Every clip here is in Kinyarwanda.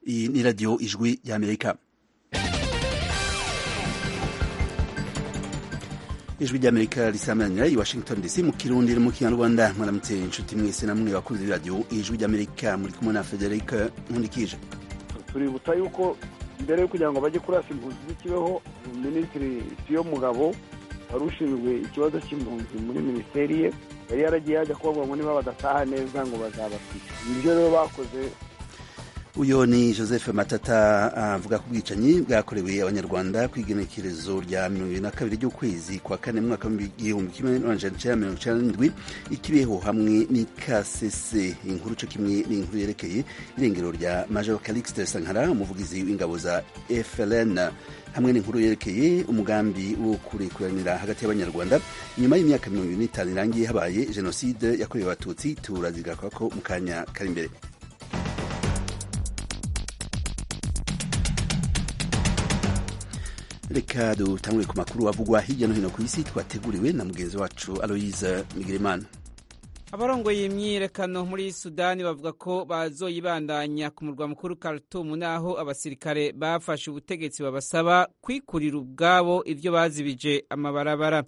Iyi ni radiyo ijwi ry'amerika ijwi ry'amerika risamanira i washington dc mu kirundi no mu kinyarwanda mwaramutse inshuti mwese namwe bakunze radiyo ijwi ry'amerika muri kumwe na federic nkundikije tuributa yuko mbere yo kugira ngo bajye kurasa impunzi z'ikibeho minisitiri siyo mugabo wari ushinzwe ikibazo cy'impunzi muri minisiteri ye yari yaragiye yajya kubabwira ngo niba badataha neza ngo bazabatwike ibyo rero bakoze uyu ni joseph matata avuga ku bwicanyi bwakorewe abanyarwanda ku igenekerezo rya mirongo irindwi na kabiri ry'ukwezi kwa kane mu mwaka w'igihumbi kimwe n'amajana icyenda mirongo icyenda n'indwi ikibeho hamwe n'ikasese inkuru cyo kimwe n'inkuru yerekeye irengero rya major calixte sankara umuvugizi w'ingabo za frn hamwe n'inkuru yerekeye umugambi wo kurekuranira hagati y'abanyarwanda nyuma y'imyaka mirongo irindwi n'itanu irangiye habaye jenoside yakorewe abatutsi turazigaruka ko mu kanya kari imbere reka dutangure ku makuru avugwa hirya no hino ku isi twateguriwe na mugenzi wacu aloyize migirimana abarongoye imyiyerekano muri sudani bavuga ko bazoyibandanya ku murwa mukuru Khartoum naho abasirikare bafashe ubutegetsi babasaba kwikurira ubwabo ibyo bazibije amabarabara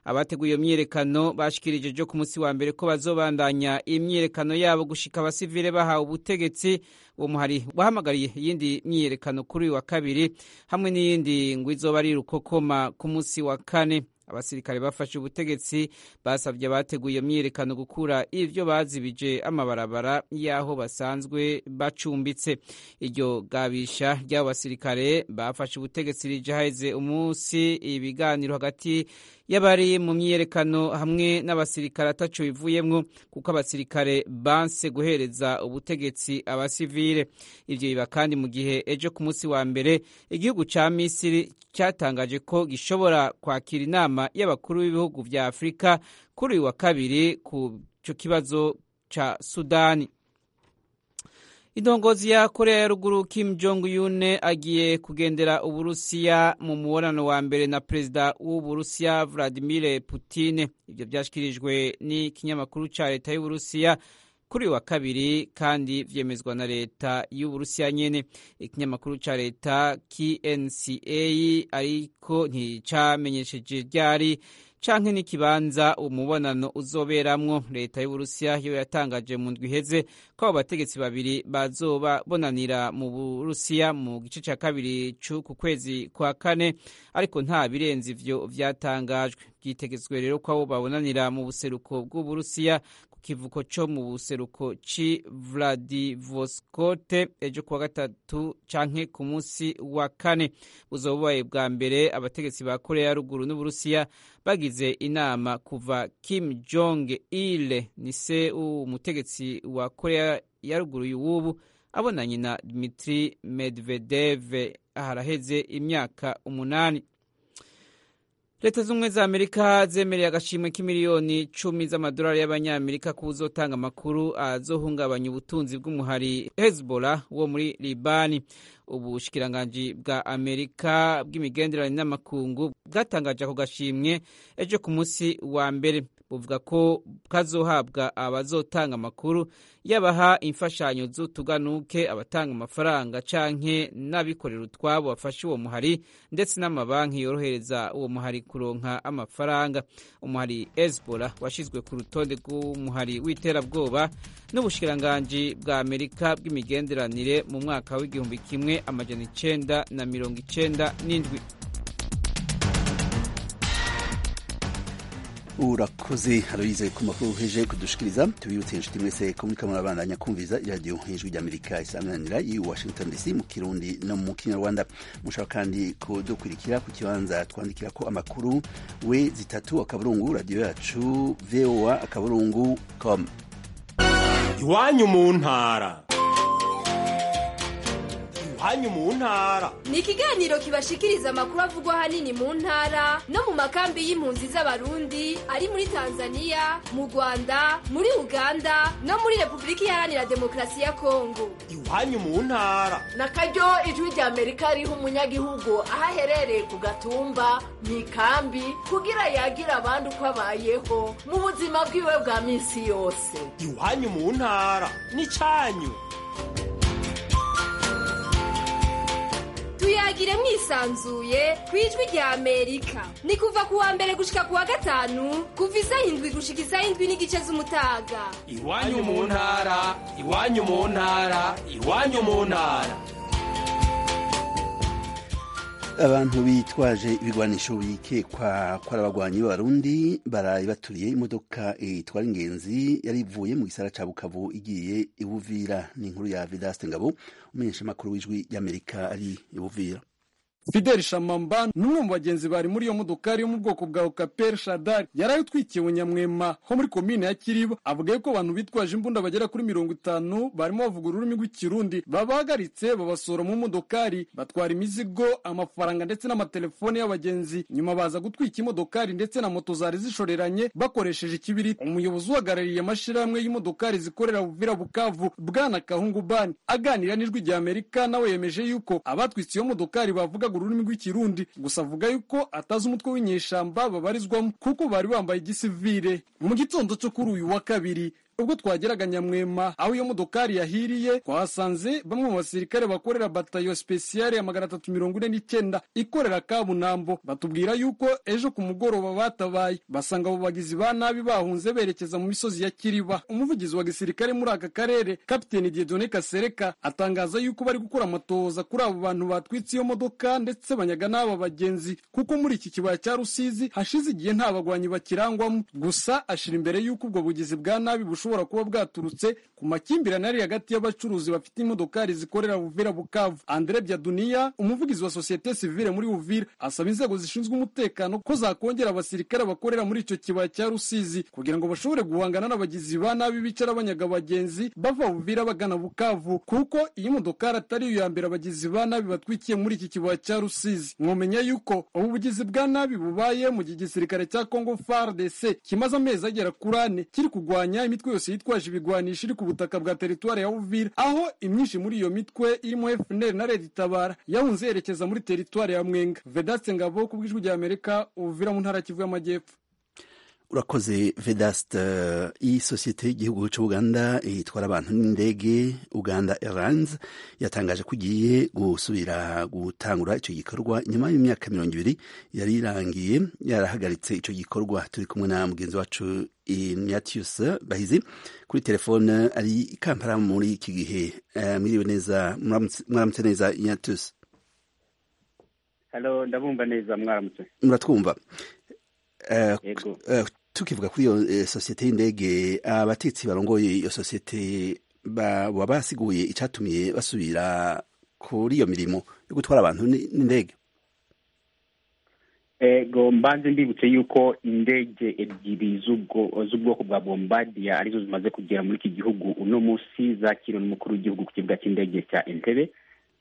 abateguye iyo myiyerekano bashikirije jo ku munsi wa mbere ko bazobandanya imyiyerekano yabo gushika abasivile bahawe ubutegetsi uwo muhari wahamagariye iyindi myiyerekano kuri uyu wa kabiri hamwe n'iyindi ngo izoba ari rukokoma ku munsi wa kane abasirikare bafashe ubutegetsi basabye abateguye iyo myiyerekano gukura ibyo bazibije amabarabara y'aho basanzwe bacumbitse iryo gabisha ry'abo basirikare bafashe ubutegetsi rijaheze umunsi ibiganiro hagati y'abari mu myiyerekano hamwe n'abasirikare ataco bivuyemwo kuko abasirikare banse guhereza ubutegetsi abasivile ivyo biba kandi mu gihe ejo ku munsi wa mbere igihugu ca misiri cyatangaje ko gishobora kwakira inama y'abakuru b'ibihugu vya afurika kuri uyu wa kabiri ku co kibazo ca sudani indongozi ya korea ya ruguru kim jong un agiye kugendera uburusiya mu mubonano wa mbere na perezida w'uburusiya vladimir putin ibyo byashyikirijwe n'ikinyamakuru cya leta y'uburusiya kuri uyu wa kabiri kandi byemezwa na leta y'uburusiya nyene ikinyamakuru cya leta knca ariko nticyamenyesheje ryari canke n'ikibanza umubonano uzoberamwo leta y'uburusiya yo yatangaje mu ndwi iheze ko abo bategetsi babiri bazoba bonanira mu burusiya mu gice cya kabiri ku kwezi kwa kane ariko nta birenze ivyo vyatangajwe byitegetswe rero ko abo babonanira mu buseruko bw'uburusiya ku kivuko co mu buseruko ci vladivostoke ejo kuwa gatatu canke ku munsi wa kane buzoba bubaye bwa mbere abategetsi ba korea ya ruguru n'uburusiya bagize inama kuva Kim Jong Il ni se umutegetsi wa Korea ya ruguru y'ubu abonanye na Dmitri Medvedev haraheze imyaka umunani. Leta z'ubumwe za Amerika zemereye agashimwe k'imiliyoni cumi z'amadolari y'abanyamerika ku uzotanga amakuru azohungabanya ubutunzi bw'umuhari Hezbollah wo muri Libani. Ubushikiranganji bwa Amerika bw'imigenderanire n'amakungu bwatangaje ako gashimwe ejo ku munsi wa mbere buvuga ko kazohabwa abazotanga amakuru yabaha imfashanyo z'utuganuke abatanga amafaranga canke n'abikorera utwabo bafashe uwo muhari ndetse n'amabanki yorohereza uwo muhari kuronka amafaranga umuhari Hezbollah washizwe ku rutonde rw'umuhari w'iterabwoba n'ubushikiranganji bwa Amerika bw'imigenderanire mu mwaka w'igihumbi kimwe amajana icenda na mirongo icenda n'indwi urakoze aloyize ku makuru heje kudushikiriza tubibutse inshuti mwese ko muriko murabandanya kumviza iradiyo nk'ijwi ry'amerika isanganira i washington dc mu kirundi no mu kinyarwanda mushobora kandi kudukurikira ku kibanza twandikira ko amakuru we zitatu akaburungu radiyo yacu voa akaburungu com iwanyu mu ntara iwanyu mu ntara ni ikiganiro kibashikiriza amakuru avugwa ahanini mu ntara no mu makambi y'impunzi z'abarundi ari muri tanzania mu rwanda muri uganda no muri repubulika iharanira demokarasi ya kongo iwanyu mu ntara na karyo ijwi rya amerika riha umunyagihugu aho aherereye ku gatumba mu ikambi kugira yagira abandi uko abayeho mu buzima bwiwe bwa minsi yose iwanyu mu ntara ni cyanyu muvugire mwisanzuye ku ijwi rya amerika ni kuva ku wa mbere gushika ku wa gatanu kuva isaha indwi gushika isaha indwi n'igice z'umutaga iwanyu mu ntara iwanyu mu ntara iwanyu mu ntara abantu bitwaje ibigwanisho bikekwa ko ari abagwanyi b'abarundi baraye baturiye imodoka itwara ingenzi yari ivuye mu gisara ca bukavu igiye ibuvira ni inkuru ya vidaste ngabo umumenyeshamakuru w'ijwi ry'amerika ari ibuvira fideli shamamba ni umwe mu bagenzi bari muri iyo modokari yo mu bwoko bwa okaperi shadari yari ayitwikiye ubunyamwema ho muri komine ya kiriba avuga yuko abantu bitwaje imbunda bagera kuri mirongo itanu barimo bavuga ururimi rw'ikirundi babahagaritse babasohora mu modokari batwara imizigo amafaranga ndetse n'amatelefone y'abagenzi nyuma baza gutwika imodokari ndetse na moto zari zishoreranye bakoresheje ikibiriti umuyobozi uhagarariye amashyirahamwe y'imodokari zikorera buvira bukavu bwana kahungu bani aganira n'ijwi rya amerika nawe yemeje yuko abatwitse iyo modokari bavugaga ururimi rw'ikirundi gusa avuga yuko atazi umutwe w'inyeshamba babarizwamo kuko bari bambaye igisivire mu gitondo cyo kuri uyu wa kabiri ubwo twageraga nyamwema aho iyo modokari yahiriye twahasanze bamwe mu basirikare bakorera batayo spesiyale ya magana atatu mirongo ine n'icyenda ikorera kabunambo batubwira yuko ejo ku mugoroba batabaye basanga abo bagizi ba nabi bahunze berekeza mu misozi ya kiriba umuvugizi wa gisirikare muri aka karere kapiteni diedone kasereka atangaza yuko bari gukora amatohoza kuri abo bantu batwitse iyo modoka ndetse banyaga n'aba bagenzi kuko muri iki kibaya cya rusizi hashize igihe nta bagwanyi bakirangwamo gusa ashira imbere yuko ubwo bugizi bwa nabi bushobora bushobora kuba bwaturutse ku makimbirane ari hagati y'abacuruzi bafite imodokari zikorera Uvira Bukavu. Andre Byaduniya, umuvugizi wa sosiyete sivile muri Uvira, asaba inzego zishinzwe umutekano ko zakongera abasirikare bakorera muri icyo kibaya cya Rusizi kugira ngo bashobore guhangana n'abagizi ba nabi bicara banyaga abagenzi bava Uvira bagana Bukavu, kuko iyi modokari atari iyo ya mbere abagizi ba nabi batwikiye muri iki kibaya cya Rusizi. Mwomenya yuko ubu bugizi bwa nabi bubaye mu gihe igisirikare cya Congo FARDC kimaze amezi agera kuri ane kiri kurwanya imitwe yose yitwaje ibigwanisho iri ku butaka bwa teritwari ya Uvira aho imyinshi muri iyo mitwe irimo FNL na Red Tabara yahunze yerekeza muri teritwari ya Mwenga Vedaste Ngabo ku bw'ijwi rya Amerika Uvira mu ntara ya Kivu y'Amajyepfo urakoze vedast iyi sosiyete y'igihugu cy'ubuganda itwara abantu n'indege uganda airlines yatangaje ko igiye gusubira gutangura icyo gikorwa nyuma y'imyaka mirongo ibiri yari irangiye yarahagaritse icyo gikorwa turi kumwe na mugenzi wacu inyatius bahizi kuri telefone ari i kampala muri iki gihe mwiriwe neza mwaramutse neza inyatius halo ndabumva neza mwaramutse muratwumva tukivuga kuri iyo sosiyete y'indege abatetsi barongoye iyo sosiyete baba basiguye icyatumiye basubira kuri iyo mirimo yo gutwara abantu n'indege ego mbanze mbibutse yuko indege ebyiri z'ubwoko bwa bombadiya arizo zimaze kugera muri iki gihugu uno munsi zakiriwe n'umukuru w'igihugu ku kibuga cy'indege cya entebe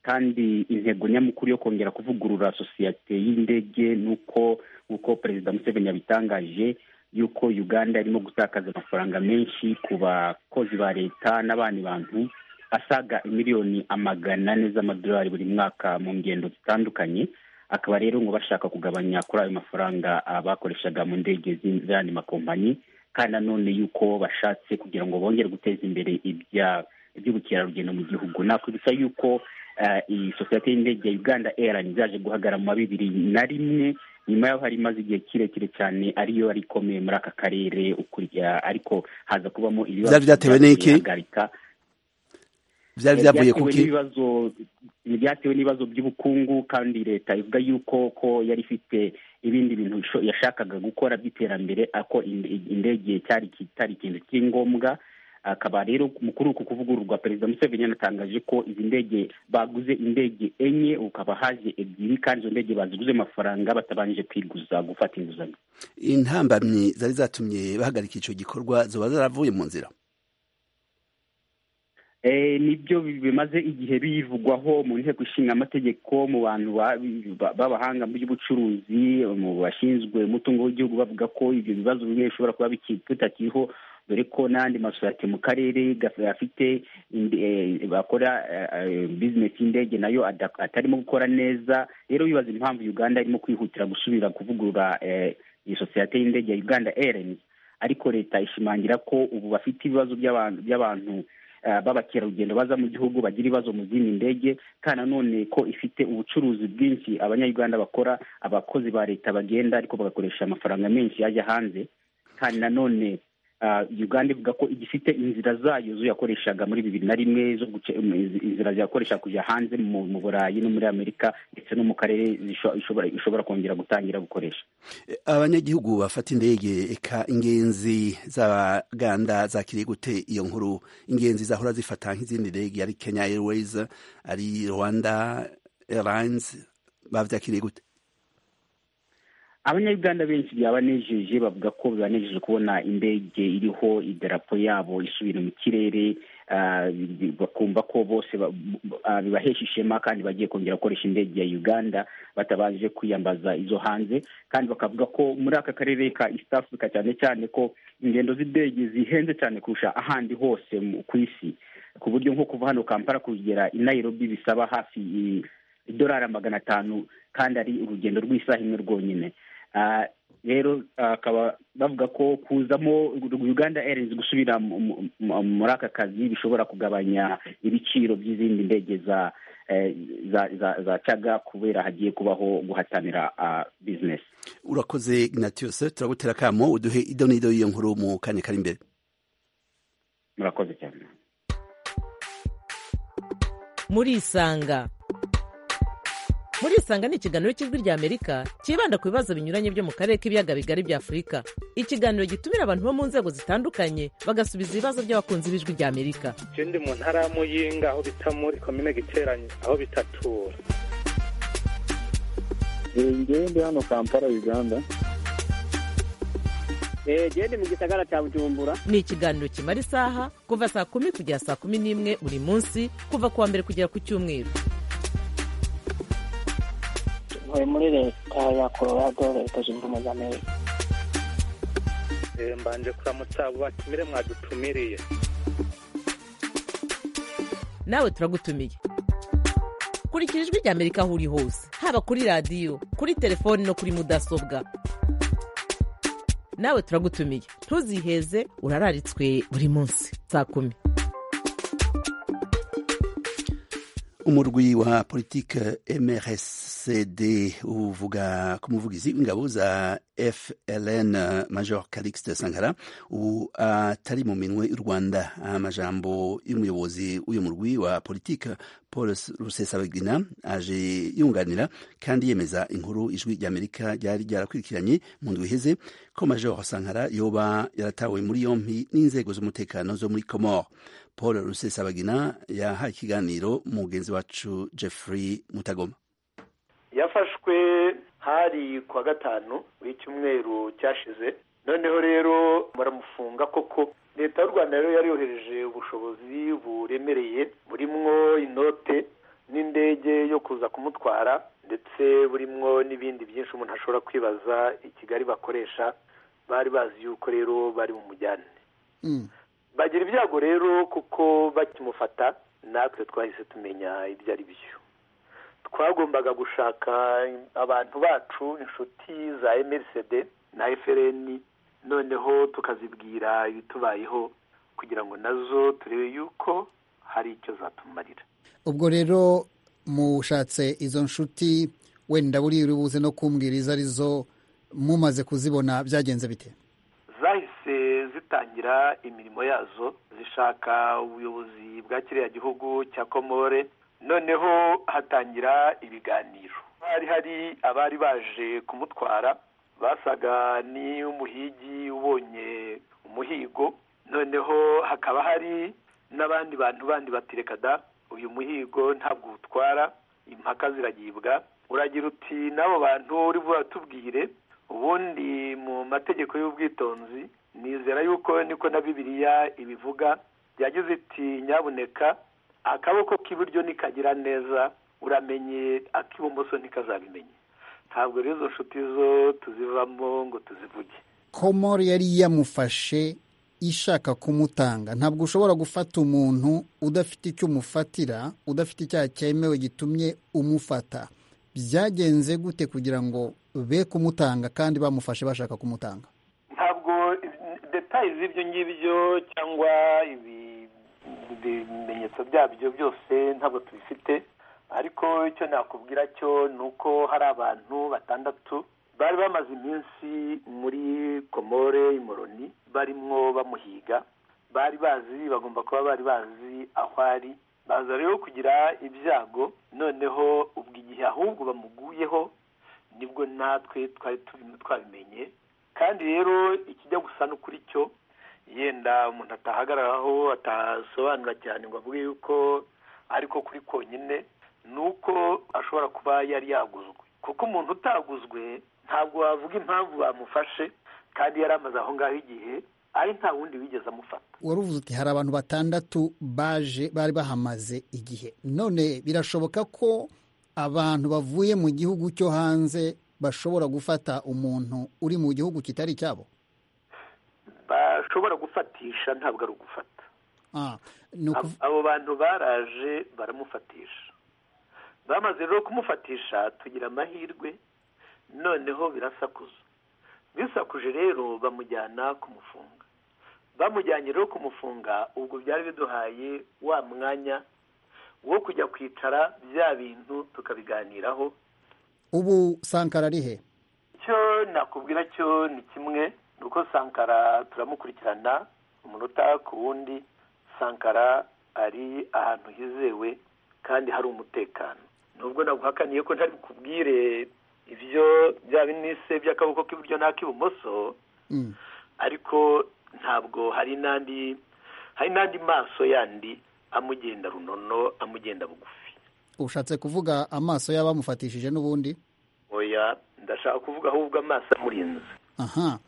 kandi intego nyamukuru yo kongera kuvugurura sosiyete y'indege ni uko nk'uko perezida museveni yabitangaje yuko uganda irimo gutakaza amafaranga menshi ku bakozi ba leta n'abandi bantu asaga miliyoni amagana ane z'amadolari buri mwaka mu ngendo zitandukanye akaba rero ngo bashaka kugabanya kuri ayo mafaranga bakoreshaga mu ndege z'andi makompanyi kandi nanone yuko bashatse kugira ngo bongere guteza imbere iby'ubukerarugendo mu gihugu nakwibutsa yuko iyi sosiyete y'indege ya uganda airline zaje guhagarara mu bibiri na rimwe nyuma y'aho hari imaze igihe kirekire cyane ariyo yari ikomeye muri aka karere ariko haza kubamo ibibazo byatewe n'iki byari byavuye ku ki byatewe n'ibibazo by'ubukungu kandi leta ivuga yuko ko yari ifite ibindi bintu yashakaga gukora by'iterambere ako indege cyari ikintu cy'ingombwa akaba rero kuri uku kuvugururwa perezida museveni yanatangaje ko izi ndege baguze indege enye ukaba haje ebyiri kandi izo ndege baziguze amafaranga batabanje kwiguza gufata inguzanyo intambamyi zari zatumye bahagarika icyo gikorwa ziba zaravuye mu nzira nibyo bimaze igihe bivugwaho mu nteko ishinga amategeko mu bantu b'abahanga mu by'ubucuruzi mu bashinzwe umutungo w'igihugu bavuga ko ibyo bibazo bimwe bishobora kuba bitakiriho dore ko n'andi masosiyete mu karere afite bakora bizinesi y'indege nayo atarimo gukora neza rero bibaza impamvu uganda irimo kwihutira gusubira kuvugurura iyi sosiyete y'indege ya uganda airlines ariko leta ishimangira ko ubu bafite ibibazo by'abantu ah, b'abakerarugendo baza mu gihugu bagira ibibazo mu zindi ndege kandi nanone ko ifite ubucuruzi bwinshi abanyayuganda bakora abakozi ba leta bagenda ariko bagakoresha amafaranga menshi ajya hanze kandi nanone ah, uganda ivuga ko igifite inzira zayo zo yakoreshaga muri bibiri na rimwe zo guce um, iz- inzira yakoresha kujya hanze mu mu burayi no muri amerika ndetse no mu karere zisho- ishobora- ishobora kongera gutangira gukoresha E, abanyagihugu bafata indege eka ingenzi z'abaganda zakiriye gute iyo nkuru ingenzi zahora zifata nk'izindi ndege ari kenya airways ari rwanda airlines babyakiriye gute abanyayuganda benshi byabanejeje bavuga ko bibanejeje kubona indege iriho idarapo yabo isubira mu kirere ah, bi- bakumva ko bose ba- b- ah, bibahesha ishema kandi bagiye kongera gukoresha indege ya uganda batabanje kwiyambaza izo hanze kandi bakavuga ko muri aka karere ka east africa cyane cyane ko ingendo z'indege zihenze cyane kurusha ahandi hose mu- ku isi ku buryo nko kuva hano kampala kugera i nairobi bisaba hafi i- idolari magana atanu kandi ari urugendo rw'isaha imwe rwonyine Ah, rero akaba bavuga ko kuzamo uganda airlines gusubira mu- mu- mu- muri aka kazi bishobora kugabanya ibiciro by'izindi ndege za eh, za za- za caga kubera hagiye kubaho guhatanira ah, business urakoze ignatius turagutera akamo uduhe ido n'ido y'iyo nkuru mu kanya kari imbere murakoze cyane murisanga murisanga ni ikiganiro cy'ijwi ry'amerika cyibanda ku bibazo binyuranye byo mu karere k'ibiyaga bigari bya afurika ikiganiro gitumira abantu bo mu nzego zitandukanye bagasubiza ibibazo by'abakunzi b'ijwi ry'amerika je ndi mu ntara ya muyinga aho bita muri komine giteranye aho bitatura njyewe ndi hano kampala uganda genda mu gisagara cya bujumbura ni ikiganiro kimara isaha kuva saa kumi kugera saa kumi n'imwe buri munsi kuva ku wa mbere kugera ku cyumweru ntuye muri leta ya colorado leta zunze ubumwe za amerika Eh, mbanje kuramutsa abo batumire mwadutumiriye nawe turagutumiye kurikira ijwi ry'amerika aho uri hose haba kuri radiyo kuri telefoni no kuri mudasobwa nawe turagutumiye ntuziheze urararitswe buri munsi saa kumi umurwi wa politike mrscd uvuga ku muvugizi w'ingabo za fln eh, major calixte sankara ubu atari mu minwe y'u rwanda amajambo y'umuyobozi w'uyu murwi wa politike paul rusesabagina aje yunganira kandi yemeza inkuru ijwi ry'amerika ryari ryarakurikiranye mu ndwi iheze ko major sankara yoba yaratawe muri yompi n'inzego z'umutekano zo muri comore paul rusesabagina yahaye ikiganiro mugenzi wacu jeffrey mutagoma yafashwe hari ku wa gatanu w'icyumweru cyashize noneho rero baramufunga koko leta y'u rwanda rero yari yohereje ubushobozi buremereye burimwo inote n'indege yo kuza kumutwara ndetse burimwo n'ibindi byinshi umuntu ashobora kwibaza i kigali bakoresha bari bazi yuko rero bari bumujyane bagira ibyago rero kuko bakimufata natwe twahise tumenya ibyo ari byo twagombaga gushaka abantu bacu inshuti za mrcd na frn noneho tukazibwira ibitubayeho kugira ngo nazo turebe yuko hari icyo zatumarira ubwo rero mushatse izo nshuti wenda buriya uri buze no kumbwira izo arizo mumaze kuzibona byagenze bite zahise zitangira imirimo yazo zishaka ubuyobozi bwa kiriya gihugu cya komore noneho hatangira ibiganiro hari hari abari baje kumutwara basaga n'umuhigi ubonye umuhigo noneho hakaba hari n'abandi bantu bandi bati reka da uyu muhigo ntabwo utwara impaka ziragibwa uragira uti n'abo bantu uri buratubwire ubundi mu mategeko y'ubwitonzi nizera yuko niko na bibiliya ibivuga yagize iti nyabuneka akaboko k'iburyo nikagira neza uramenye ak'ibumoso ntikazabimenye ntabwo rero izo nshuti zo tuzivamo ngo tuzivuge komori yari yamufashe ishaka kumutanga ntabwo ushobora gufata umuntu udafite icyo umufatira udafite icyaha cyemewe gitumye umufata byagenze gute kugira ngo be kumutanga kandi bamufashe bashaka kumutanga ntabwo detaye z'ibyo ngibyo cyangwa ibi- ibi- byabyo byose ntabwo tubifite ariko icyo nakubwira cyo ni uko hari abantu batandatu bari bamaze iminsi muri komore imoroni barimwo bamuhiga bari bazi bagomba kuba bari bazi aho ari baza rero kugira ibyago noneho ubwo igihe ahubwo bamuguyeho nibwo natwe twari turimo twabimenye kandi rero ikijya gusa n'ukuri cyo yenda umuntu atahagararaho atasobanura cyane ngo avuge yuko ariko kuri konyine ni uko ashobora kuba yari yaguzwe kuko umuntu utaguzwe ntabwo wavuga impamvu bamufashe kandi yari amaze aho ngaho igihe ari nta wundi wigeze amufata wari uvuze uti hari abantu batandatu baje bari bahamaze igihe none birashoboka ko abantu bavuye mu gihugu cyo hanze bashobora gufata umuntu uri mu gihugu kitari cyabo bashobora gufatisha ntabwo ari ugufata abo bantu baraje baramufatisha bamaze rero kumufatisha tugira amahirwe noneho birasakuza bisakuje rero bamujyana kumufunga bamujyanye rero kumufunga ubwo byari biduhaye wa mwanya wo kujya kwicara bya bintu tukabiganiraho ubu sankara ari he icyo nakubwira cyo ni kimwe ni uko sankara turamukurikirana umunota ku wundi sankara ari ahantu hizewe kandi hari umutekano nubwo naguhakaniye ko ntari bukubwire ibyo bya binise by'akaboko k'iburyo n'ak'ibumoso ariko ntabwo hari n'andi hari n'andi maso yandi amugenda runono amugenda bugufi ushatse kuvuga amaso y'abamufatishije n'ubundi oya ndashaka kuvuga ahubwo amaso amurinze aha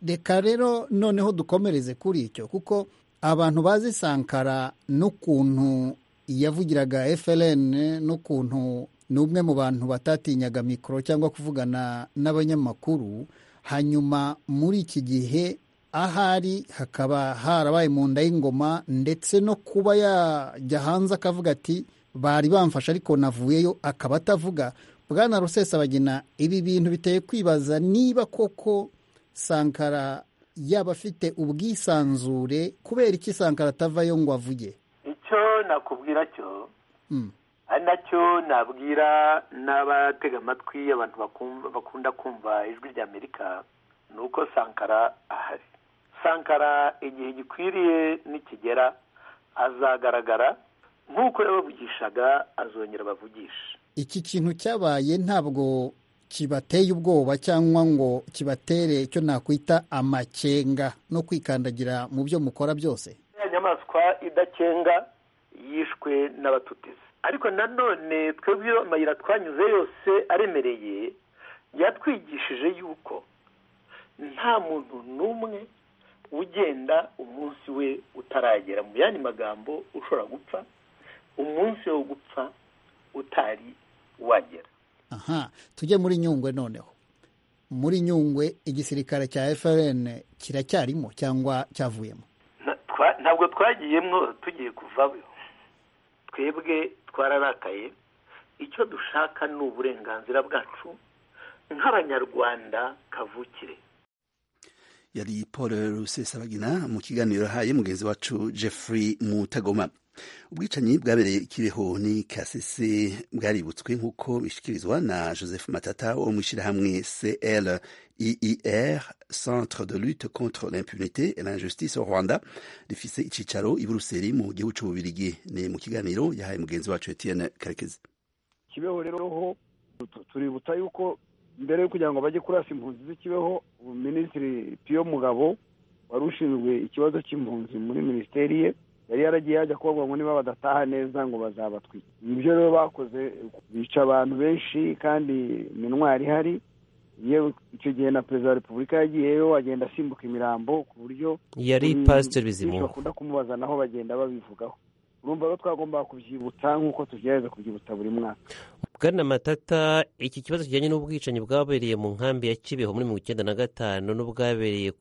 reka rero noneho dukomereze kuri icyo kuko abantu bazi sankara n'ukuntu yavugiraga FLN n'ukuntu ni umwe mu bantu batatinyaga mikoro cyangwa kuvugana n'abanyamakuru hanyuma muri iki gihe ahari hakaba harabaye mu nda y'ingoma ndetse no kuba yajya hanze akavuga ati bari bamfashe ariko navuyeyo akaba atavuga bwana rusesabagina ibi bintu biteye kwibaza niba koko sankara yaba afite ubwisanzure kubera iki sankara atavayo ngo avuge icyo nakubwira cyo ari nacyo nabwira n'abatega amatwi abantu bakunda kumva ijwi rya amerika ni uko sankara ahari sankara igihe gikwiriye nikigera azagaragara nk'uko yabavugishaga azongera bavugisha iki kintu cyabaye ntabwo kibateye ubwoba cyangwa ngo kibatere icyo nakwita amakenga no kwikandagira mu byo mukora byose inyamaswa idakenga yishwe n'abatutezi ariko nanone twebwe amayira twanyuze yose aremereye yatwigishije yuko nta muntu n'umwe ugenda umunsi we utaragera mu yandi magambo ushobora gupfa umunsi wo gupfa utari wagera aha tujye muri nyungwe noneho muri nyungwe igisirikare cya FRN kiracyarimo cyangwa cyavuyemo ntabwo twagiyemo tugiye kuvayo twebwe twararakaye icyo dushaka ni uburenganzira bwacu nk'abanyarwanda kavukire yari paul rusesabagina mu kiganiro haye mugenzi wacu jeffrey mutagoma ubwicanyi bwabereye ikibeho ni kasese bwaributswe nk'uko bishyikirizwa na joseph matata wo mu ishyirahamwe cl IIR, Centre de lutte contre l'impunité et l'injustice au Rwanda, rifise icicaro i Buruseli mu gihugu cy'u Bubiligi. Ni mu kiganiro yahaye mugenzi wacu Etienne Karekezi. Kibeho rero ho tuributsa yuko mbere yo kugira ngo bajye kurasa impunzi z'ikibeho minisitiri Pio Mugabo wari ushinzwe ikibazo cy'impunzi muri minisiteri ye yari yaragiye yajya kubabwa ngo niba badataha neza ngo bazabatwike ibyo rero bakoze bica abantu benshi kandi minwari ihari iyo icyo gihe na perezida wa repubulika yagiyeyo agenda asimbuka imirambo ku buryo yari pasiteri bizimungu bakunda kumubaza naho bagenda babivugaho urumva ko twagombaga kubyibutsa nk'uko tugerageza kubyibutsa buri mwaka bwana matata iki kibazo kijyanye n'ubwicanyi bwabereye mu nkambi ya kibeho muri mirongo icyenda na gatanu n'ubwabereye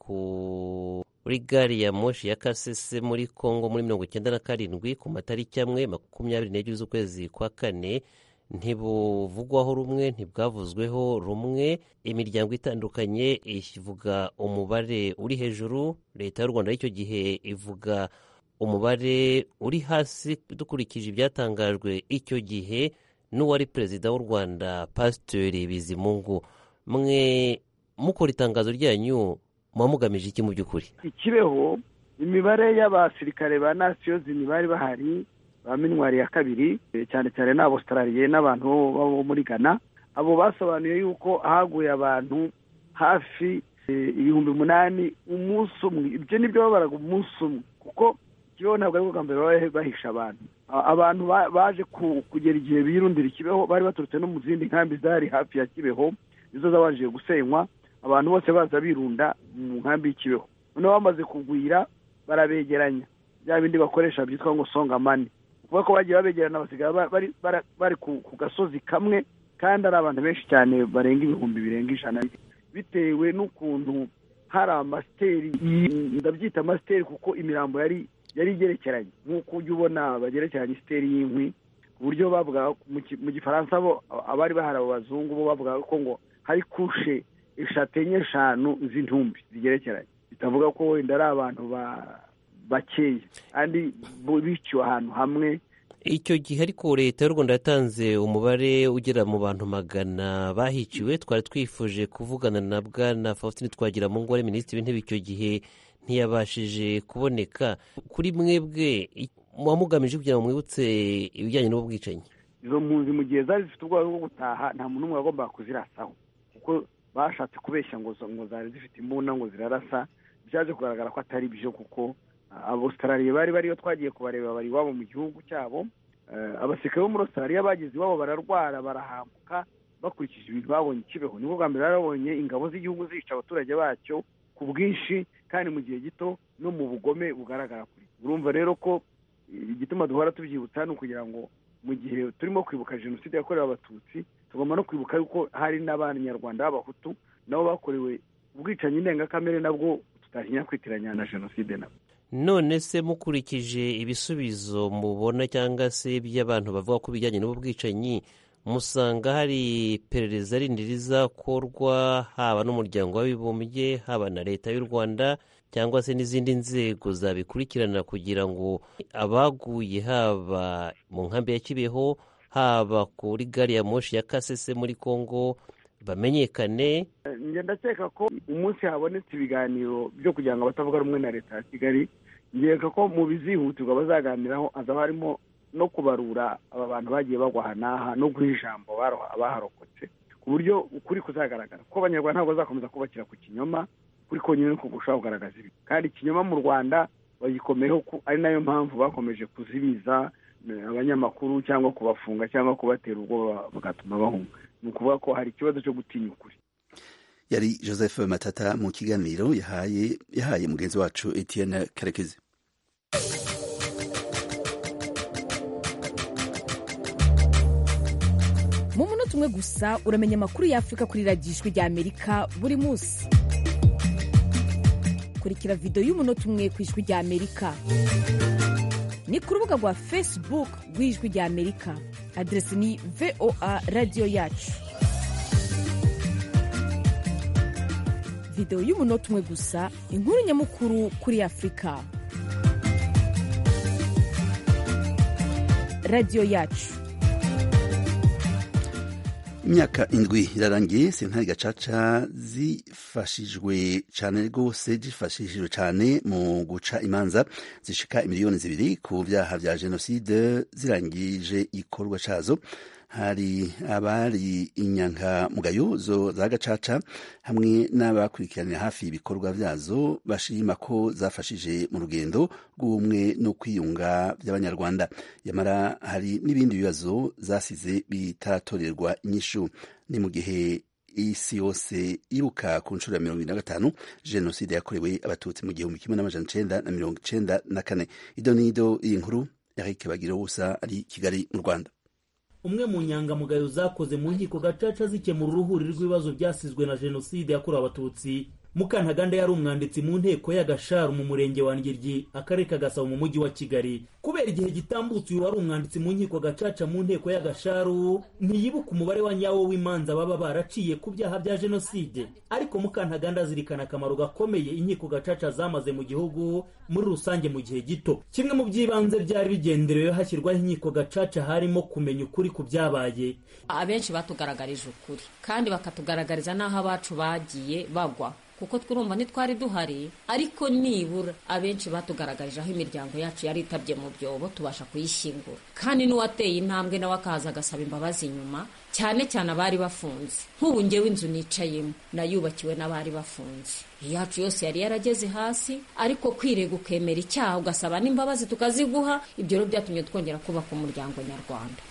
kuri gari ya moshi ya kasese muri kongo muri mirongo icyenda na karindwi ku matariki amwe makumyabiri n'ebyiri z'ukwezi kwa kane ntibuvugwaho rumwe ntibwavuzweho rumwe imiryango itandukanye ivuga umubare uri hejuru leta y'u rwanda y'icyo gihe ivuga umubare uri hasi dukurikije ibyatangajwe icyo gihe n'uwari perezida w'u rwanda pasiteri bizimungu mwe mukora itangazo ryanyu muba mugamije iki mu by'ukuri ikibeho imibare y'abasirikare ba nasiyozini bari bahari ba minwari ya kabiri cyane cyane n'abositarariye n'abantu bo muri ghana abo basobanuye yuko haguye abantu hafi ibihumbi umunani umunsi umwe ibyo nibyo babaraga umunsi umwe kuko ikibeho ntabwo ari bwa mbere baba bahisha abantu abantu baje kugera igihe birundira ikibeho bari baturutse no mu zindi nkambi zari hafi ya kibeho nizo zabanje gusenywa abantu bose baza birunda mu nkambi y'ikibeho noneho bamaze kugwira barabegeranya bya bindi bakoresha byitwa ngo songa mani kuvuga ko bagiye babegerana basigaye bari ku gasozi kamwe kandi ari abantu benshi cyane barenga ibihumbi birenga ijana bitewe n'ukuntu hari amasiteri ndabyita amasiteri kuko imirambo yari yari igerekeranye nk'uko ujya ubona bagerekeranya isiteri y'inkwi ku buryo bavuga mu gifaransa bo abari bahari abo bazungu bo bavuga ko ngo hari kushe eshatu enye eshanu z'intumbi zigerekeranye bitavuga ko wenda ari abantu bakeya kandi biciwe ahantu hamwe icyo gihe ariko leta y'u rwanda yatanze umubare ugera mu bantu magana bahiciwe twari twifuje kuvugana na bwana faustin twagira mu ngore minisitiri w'intebe icyo gihe ntiyabashije kuboneka kuri mwebwe muba mugamije kugira ngo mwibutse ibijyanye n'ubwicanyi izo mpunzi mu gihe zari zifite ubwoba bwo gutaha nta muntu n'umwe wagombaga kuzirasaho kuko bashatse kubeshya ngo zari zifite imbunda ngo zirarasa byaje kugaragara ko atari byo kuko abositarariye bari bariyo twagiye kubareba bari iwabo mu gihugu cyabo abasirikare bo muri ositarariya bageze iwabo bararwara barahambuka bakurikije ibintu babonye ikibeho nibwo bwa mbere babonye ingabo z'igihugu zica abaturage bacyo ku bwinshi kandi mu gihe gito no mu bugome bugaragara kuri urumva rero ko igituma duhora tubyibutsa ni ukugira ngo mu gihe turimo kwibuka jenoside yakorewe abatutsi tugomba no kwibuka yuko hari n'abanyarwanda b'abahutu nabo bakorewe ubwicanyi ndengakamere nabwo tutatinya kwitiranya na jenoside nabo none se mukurikije ibisubizo mubona cyangwa se by'abantu bavuga ko ibijyanye n'ubwicanyi musanga hari iperereza rindi rizakorwa haba n'umuryango w'abibumbye haba na leta y'u rwanda cyangwa se n'izindi nzego zabikurikirana kugira ngo abaguye haba mu nkambi ya kibeho haba kuri gari ya moshi ya kasese muri congo bamenyekane ndakeka ko umunsi habonetse ibiganiro byo kugira ngo abatavuga rumwe na leta ya kigali nkeka ko mu bizihutirwa bazaganiraho hazaba harimo no kubarura aba bantu bagiye bagwa aha n'aha no guha ijambo abaharokotse ku buryo ukuri kuzagaragara kuko abanyarwanda ntabwo bazakomeza kubakira ku kinyoma kuri konyine no kugusha kugaragaza ibi kandi ikinyoma mu rwanda bagikomeyeho ari nayo mpamvu bakomeje kuzibiza abanyamakuru cyangwa kubafunga cyangwa kubatera ubwoba bagatuma bahunga ni ukuvuga ko hari ikibazo cyo gutinya ukuri yari joseph matata mu kiganiro yahaye mugenzi wacu etienne karekezi mu munota umwe gusa uramenya amakuru y'afurika kuri radiyo ijwi rya amerika buri munsi kurikira videwo y'umunota umwe ku ijwi rya amerika ni ku rubuga rwa facebook rw'ijwi rya amerika aderesi ni voa radiyo yacu videwo y'umunota umwe gusa inkuru nyamukuru kuri afurika radiyo yacu imyaka indwi irarangiye sentare gacaca zifashijwe cyane rwose zifashishijwe cyane mu guca imanza zishika miliyoni zibiri ku byaha bya jenoside zirangije ikorwa cyazo hari abari inyangamugayo zo za gacaca hamwe n'abakurikiranira hafi ibikorwa byazo bashima ko zafashije mu rugendo rw'ubumwe no kwiyunga by'abanyarwanda nyamara hari n'ibindi bibazo zasize bitaratorerwa inyishu ni mu gihe isi yose yibuka ku nshuro ya mirongo irindwi na gatanu jenoside yakorewe abatutsi mu gihumbi kimwe n'amajana icyenda na mirongo icyenda na kane ido n'ido iyi nkuru eric bagiruwusa ari kigali mu rwanda umwe mu nyangamugayo zakoze mu nkiko gacaca zikemura uruhuri rw'ibibazo byasizwe na jenoside yakorewe abatutsi mukantaganda yari umwanditsi mu nteko y'agasharu mu murenge wa ngiryi akarere ka gasabo mu mujyi wa kigali kubera igihe gitambutse uyu wari umwanditsi mu nkiko gacaca mu nteko y'agasharu ntiyibuka umubare wa nyawo w'imanza baba baraciye ku byaha bya jenoside ariko mukantaganda azirikana akamaro gakomeye inkiko gacaca zamaze mu gihugu muri rusange mu gihe gito kimwe mu by'ibanze byari bigenderewe hashyirwaho inkiko gacaca harimo kumenya ukuri ku byabaye abenshi batugaragarije ukuri kandi bakatugaragariza n'aho abacu bagiye bagwa kuko twurumva ntitwari duhari ariko nibura abenshi batugaragarije aho imiryango yacu yari itabye mu byobo tubasha kuyishyingura kandi n'uwateye intambwe nawe akaza agasaba imbabazi inyuma cyane cyane abari bafunze nk'ubu ngewe inzu nicayemo nayubakiwe n'abari bafunze iyacu yose yari yarageze hasi ariko kwirega ukemera icyaha ugasaba n'imbabazi tukaziguha ibyo rero byatumye twongera kubaka umuryango nyarwanda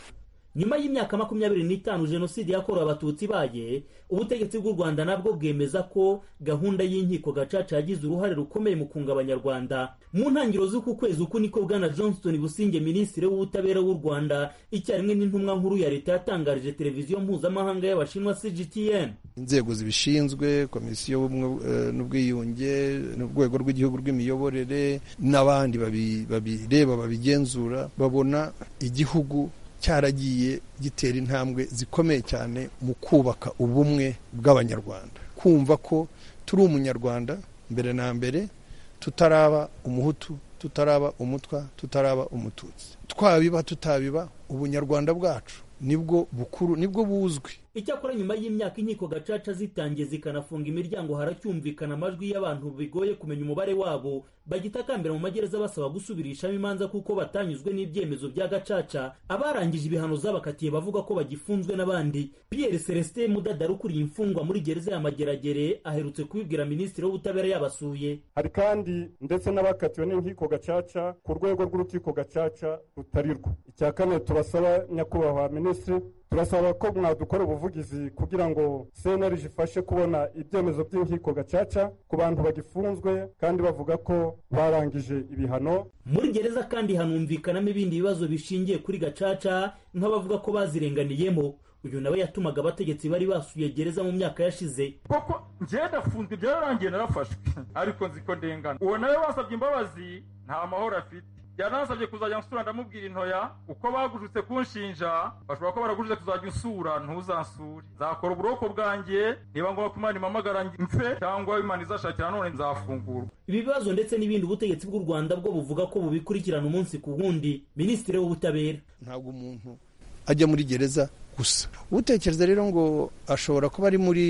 nyuma y'imyaka makumyabiri n'itanu jenoside yakorewe abatutsi baye ubutegetsi bw'u rwanda nabwo bwemeza ko gahunda y'inkiko gacaca yagize uruhare rukomeye mu kunga abanyarwanda mu ntangiriro z'uku kwezi uku niko bwana johnston businge minisitiri w'ubutabera w'u rwanda icyarimwe n'intumwa nkuru ya leta yatangarije televiziyo mpuzamahanga y'abashinwa cgtn inzego zibishinzwe komisiyo y'ubumwe eh, n'ubwiyunge n'urwego rw'igihugu rw'imiyoborere n'abandi babi- babireba babigenzura babona igihugu cyaragiye gitera intambwe zikomeye cyane mu kubaka ubumwe bw'abanyarwanda kumva ko turi umunyarwanda mbere na mbere tutaraba umuhutu tutaraba umutwa tutaraba umututsi twabiba tutabiba ubunyarwanda bwacu nibwo bukuru nibwo buzwi icyakora nyuma y'imyaka inkiko gacaca zitangiye zikanafunga imiryango haracyumvikana amajwi y'abantu bigoye kumenya umubare wabo bagitakambira mu magereza basaba gusubirishamo imanza kuko batanyuzwe n'ibyemezo bya gacaca abarangije ibihano zabakatiye bavuga ko bagifunzwe n'abandi pierre celestin mudadari ukuriye imfungwa muri gereza ya mageragere aherutse kubibwira minisitiri w'ubutabera yabasuye hari kandi ndetse n'abakatiwe n'inkiko gacaca ku rwego rw'urukiko gacaca rutari rwo icya kane turasaba nyakubahwa minisitiri turasaba ko mwadukora ubuvugizi kugira ngo cnlg ifashe kubona ibyemezo by'inkiko gacaca ku bantu bagifunzwe kandi bavuga ko barangije ibihano muri gereza kandi hanumvikanamo ibindi bibazo bishingiye kuri gacaca nk'abavuga ko bazirenganiyemo uyu nawe yatumaga abategetsi bari basuye gereza mu myaka yashize kuko njyewe ndafunzwe ibyo yarangiye narafashwe ariko nzi ko ndengana uwo nawe wasabye imbabazi nta mahoro afite yanansabye kuzajya nsura ndamubwira intoya uko bagujutse kunshinja bashobora ko baragujutse kuzajya unsura ntuzansure nzakora uburoko bwanjye niba ngombwa ko imana impamagara mfe cyangwa imana izashakira none nzafungurwa ibi bibazo ndetse n'ibindi ubutegetsi bw'u rwanda bwo buvuga ko bubikurikirana umunsi ku wundi minisitiri w'ubutabera ntabwo umuntu ajya muri gereza gusa utekereza rero ngo ashobora kuba ari muri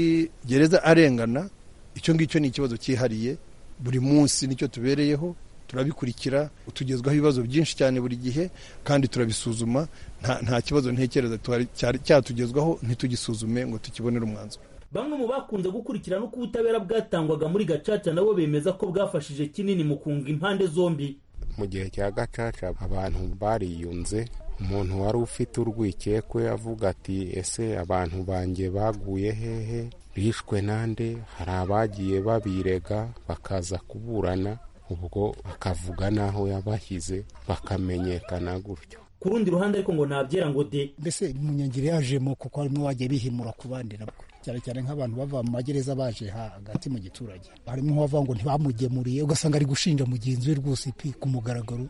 gereza arengana icyo ngicyo ni ikibazo cyihariye buri munsi nicyo tubereyeho turabikurikira tugezwaho ibibazo byinshi cyane buri gihe kandi turabisuzuma nta, nta kibazo ntekereza tuhari- cyari- cyatugezwaho ntitugisuzume ngo tukibonere umwanzuro bamwe mu bakunze gukurikirana uko ubutabera bwatangwaga muri gacaca nabo bemeza ko bwafashije kinini mu kunga impande zombi mu gihe cya gacaca abantu bariyunze umuntu wari ufite urwikekwe avuga ati ese abantu banjye baguye hehe bishwe nande hari abagiye babirega bakaza kuburana ubwo akavuga n'aho yabashyize bakamenyekana gutyo ku rundi ruhande ariko ngo ntabyera ngo de mbese umunyangiro yajemo kuko harimo wagiye bihimura ku bandi nabwo cyane cyane nk'abantu bava mu magereza baje hagati mu giturage harimo uwavuga ngo ntibamugemuriye ugasanga ari gushinja mugenzi we rwose pe ku mugaragaro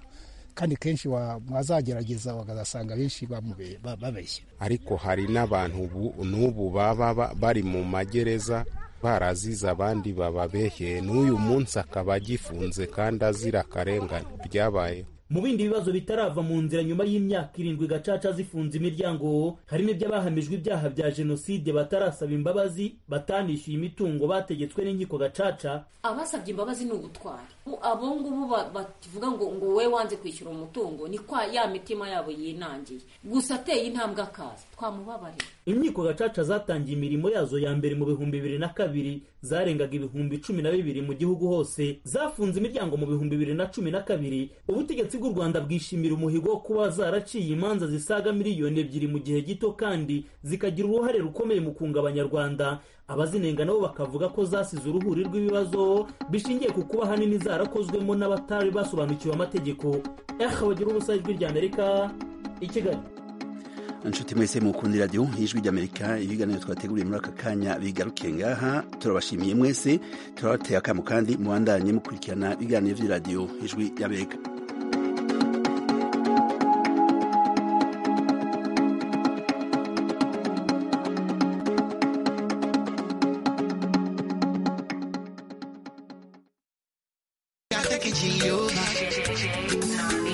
kandi kenshi wa- mwazagerageza bakazasanga benshi bamube- ba- babeshya ariko hari n'abantu ubu n'ubu baba ba- bari mu magereza barazize abandi bababeheye n'uyu munsi akaba agifunze kandi azira akarengane byabayeho mu bindi bibazo bitarava mu nzira nyuma y'imyaka irindwi gacaca zifunze imiryango harimo iby'abahamijwe ibyaha bya jenoside batarasaba imbabazi batanishyuye imitungo bategetswe n'inkiko gacaca abasabye imbabazi ni ugutwara Ubu- abo ngubu ba- bavuga ngo ngo we wanze kwishyura umutungo ni kwa ya mitima yabo yinangiye gusa ateye intambwe akaza twamubabarira inkiko gacaca zatangiye imirimo yazo ya mbere mu bihumbi bibiri na kabiri zarengaga ibihumbi cumi na bibiri mu gihugu hose zafunze imiryango mu bihumbi bibiri na cumi na kabiri ubutegetsi bw'u rwanda bwishimira umuhigo wo kuba zaraciye imanza zisaga miliyoni ebyiri mu gihe gito kandi zikagira uruhare rukomeye mu kunga abanyarwanda abazinenga nabo bakavuga ko zasize uruhuri rw'ibibazo bishingiye ku kuba ahanini zarakozwemo n'abatari basobanukiwe amategeko ehe bagira ubusa ijwi ry'amerika i kigali inshuti mwese mukunda iradiyo y'ijwi ry'amerika ibiganiro twateguriye muri aka kanya bigaruke ngaha turabashimiye mwese turabateye akamu kandi mubandanye mukurikirana ibiganiro by'iradiyo y'ijwi ry'amerika I think it's you.